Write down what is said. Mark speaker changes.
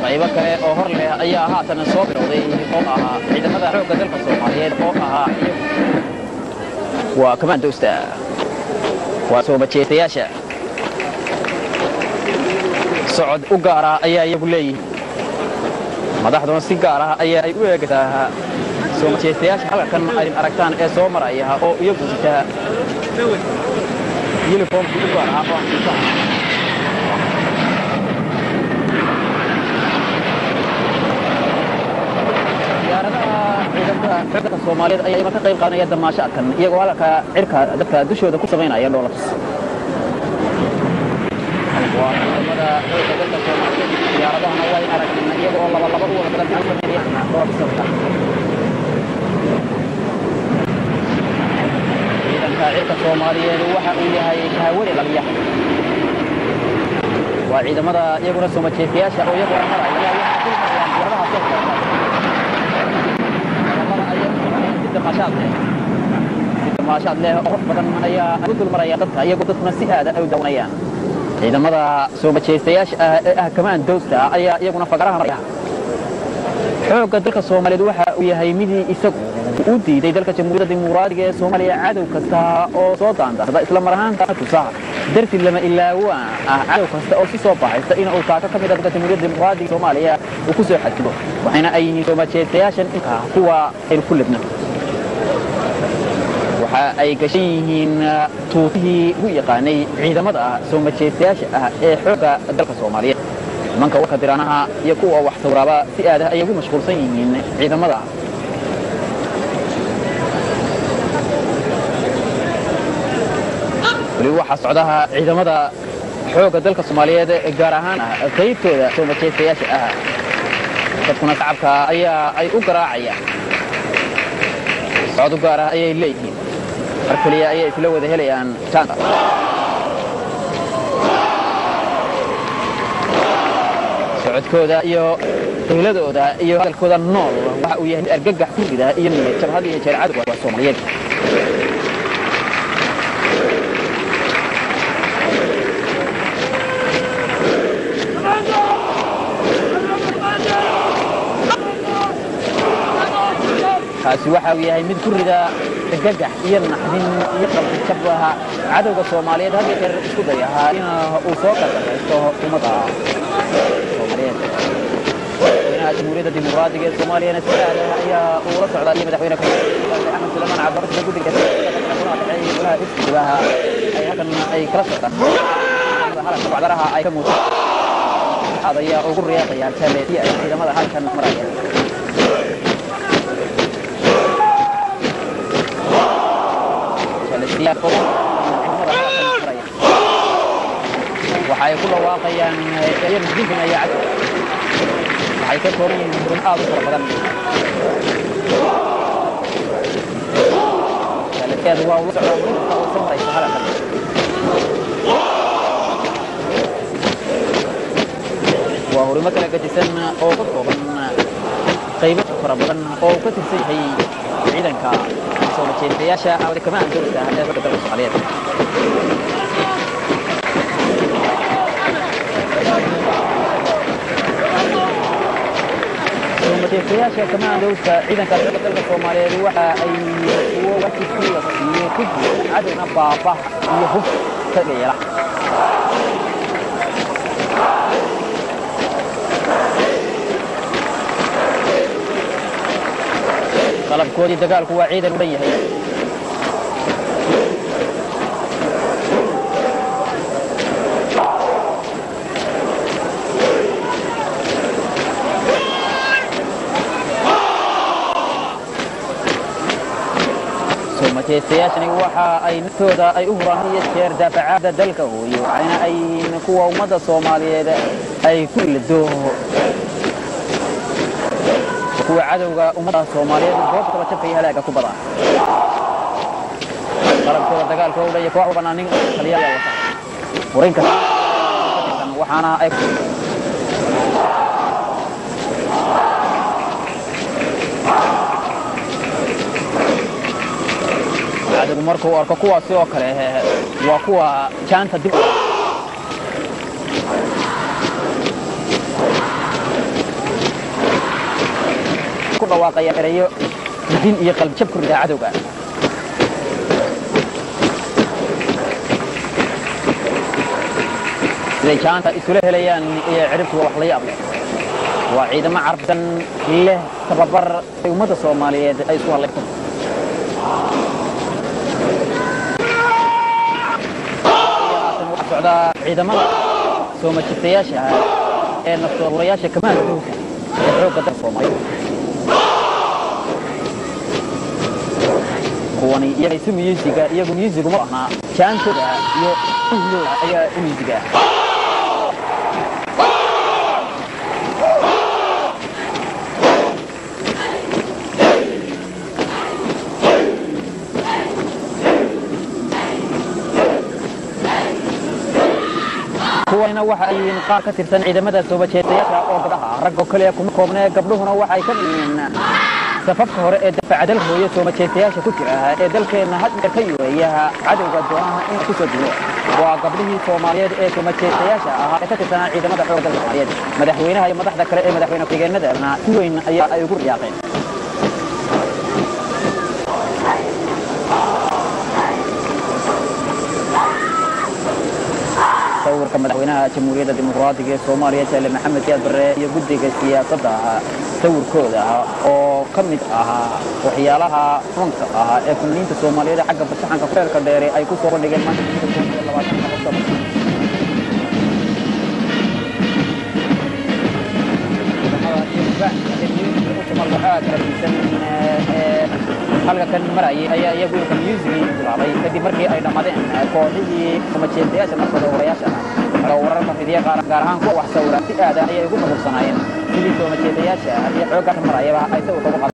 Speaker 1: qaybo kale oo hor leh ayaa haatan soo bilowday oo ahaa ciidamada xoogga dalka soomaaliyeed oo ahaa waa kamaandowsta waa soo majeestayaasha socod u gaar ah ayaa iyagu leeyihiin madaxduna si gaar ah ayaa ay u eegataa soo majeestayaasha halkan aydin aragtaan ee soo maraya oo iyagu sita yuniformkii u gaar ah oo ankisaha ciidamada soomaaliyeed ayaa iman ka qayb qaadanaya damaashaadkan iyagoo halka cirka dadka dushooda ku samaynaya dhoolatus waa ciidamada xoogga dalka soomaaliyeed diyaaradahana way aragnaa iyagoo laba laba u wada badan sameynaya dhoolatuska ciidanka cirka soomaaliyeed waxa uu yahay kahawade dhaliya waa ciidamada iyaguna soo majeestayaasha oo iyagoo maraya waxaa dul marayaan diyaaradaha soo socda damaashaad leh oo qurux badan ayaa u dul maraya dadka iyagoo dadkuna si aada ay u dawanayaan ciidamada soo majeystayaasha ah ee ah kamaan dowsta ayaa iyaguna fagaraha maraya xoogga dalka soomaaliyeed waxa uu yahay midii isagu u diiday dalka jamhuuriyadda dimuqraadiga ee soomaaliya cadow kasta oo soo daandarsada isla mar ahaantaana tusa darti lama ilaawaan ah cadow kasta oo si soo baxaysa in uu taako ka mid ah dalka jamhuuriyadda dimuqraadiga soomaaliya uu ku soo xadgudo waxayna ay yihiin soo majeystayaashan inka kuwa aynu ku libno waxa ay gashan yihiin tuutihii u yaqaanay ciidamada soo majeystayaasha ah ee xoogga dalka soomaaliyeed nimanka warka diranaha iyo kuwa wax sawiraaba si aada ayay ugu mashquulsan yihiin ciidamada weli waxaa socdaha ciidamada xoogga dalka soomaaliyeed gaar ahaan ah qaybtooda soo majeystayaasha ah dadkuna shacabka ayaa ay u garaacayaan socod u gaar ah ayay leeyihiin mar keliya ayay isla wada helayaan jaanka socodkooda iyo qayladooda iyo hadalkooda nool waxa uu yahay mid argagax ku rida iyo niyad jabhad iyo jeer cadowga waa soomaaliyeed kaasi waxa uu yahay mid ku rida gagax iyo naxdin iyo qalbi jabbaha cadowga soomaaliyeed hadda jeer isku dayahaa in uu soo gargaraysto ummadda soomaaliyeed madaxweynaha jamhuuriyadda dimuqraadiga ee soomaaliyana si aada ayaa uula socdaa iyo madaxweyne axmed suleymaan cabdibasida guddiga golaha iftigaha ay halkan ay kala socdaan halka bacdaraha ay ka muuqdaan ayaa ugu riyaaqayaan jale si ay ciidamada halkan maraya waxay ku dhawaaqayaan dinkinaya cad waxay ka kooban yihiin hurun aad u fara badan alekeedu waa ula socdaa murinta uu samaraysa hadalkan waa hurimo kala gajisan oo ka kooban qaybo fara badan oo ka tirsan yahay ciidanka soo majeestayaasha awada kamaan dowlada ee dalka dalka soomaaliyeed majeestayaasha kamaan dowlada ciidanka dalka dalka soomaaliyeed waxa ay kuwo wajibkii la siiyey ku jira cadowna baaba iyo hub ka yeela qalabkoodii dagaalku waa ciidan u dhan yahay soo majeystayaashani waxa ay naftooda ay u huraan iyo jeer daafacaada dalka hooyo waxayna ay kuwa ummadda soomaaliyeed ay ku ilado kuwa cadowga ummadda soomaaliyeed goobta kala jabka iyo halaaga ku badan qalabkooda dagaalka u dhaya koox walbana nin taliyaal wata furin kasta waxaana ay cadowgu markuu arko kuwaasi oo kale waa kuwa jaanta dib ku dhawaaqayaan erayo din iyo qalbjab ku ridaa cadowga siday jaanta isula helayaan iyo ciribtuga wax la yaab leh waa ciidamo carabsan leh tababar ay ummadda soomaaliyeed ay isku hadlayso socdaa ciidamada soo majirtayaasha ee naftoolayaasha kamaanka dowka ee xoogga dalka soomaaliya kuwani iyaga isu miyuusiga iyagu miyuusigu ma ahnaa jaantooda iyo uhlooda ayaa u miyuusiga kuwanina waxa ay yihiin qaar ka tirsan ciidamada soobajeetayaasha oo gabdhaha raggo kaliya kuma koobnee gabdhuhuna waxa ay ka yihiin safafka hore ee dafacdal hooye soomajeetayaasha ku jira ee dalkeenna had jeer ka yureeya cadowga doonaha in ku soo dulo waa gabdhihii soomaaliyeed ee soomajeetayaasha ahaa ee ka tirsanaa ciidamada xoogga dalka soomaaliyeed madaxweynaha iyo madaxda kale ee madaxweyne ku-xigeenadana si weyn ayaa ay ugu riyaaqeen sawirka madaxweynaha jamhuuriyadda dimuqraadiga ee soomaaliya jaale maxamed siyaad barre iyo guddiga siyaasadda sawirkooda oo ka mid ahaa waxyaalaha runka ahaa ee fanaaniinta soomaaliyeed ee xagga fasaxanka feerka dheere ay ku soo bandhigeen maanta halka kan marayay ayaa iyagu ilka musigii bilaabay kadib markii ay dhammaadeen kooxihii kumajeestayaasha markooda warayaasha ah wararka fidiya gaar ahaan kuwa wax sawira si aada ayay ugu nugursanaayeen sidii soomajeedayaasha iyo xoogga marayaba ay sawirka ugu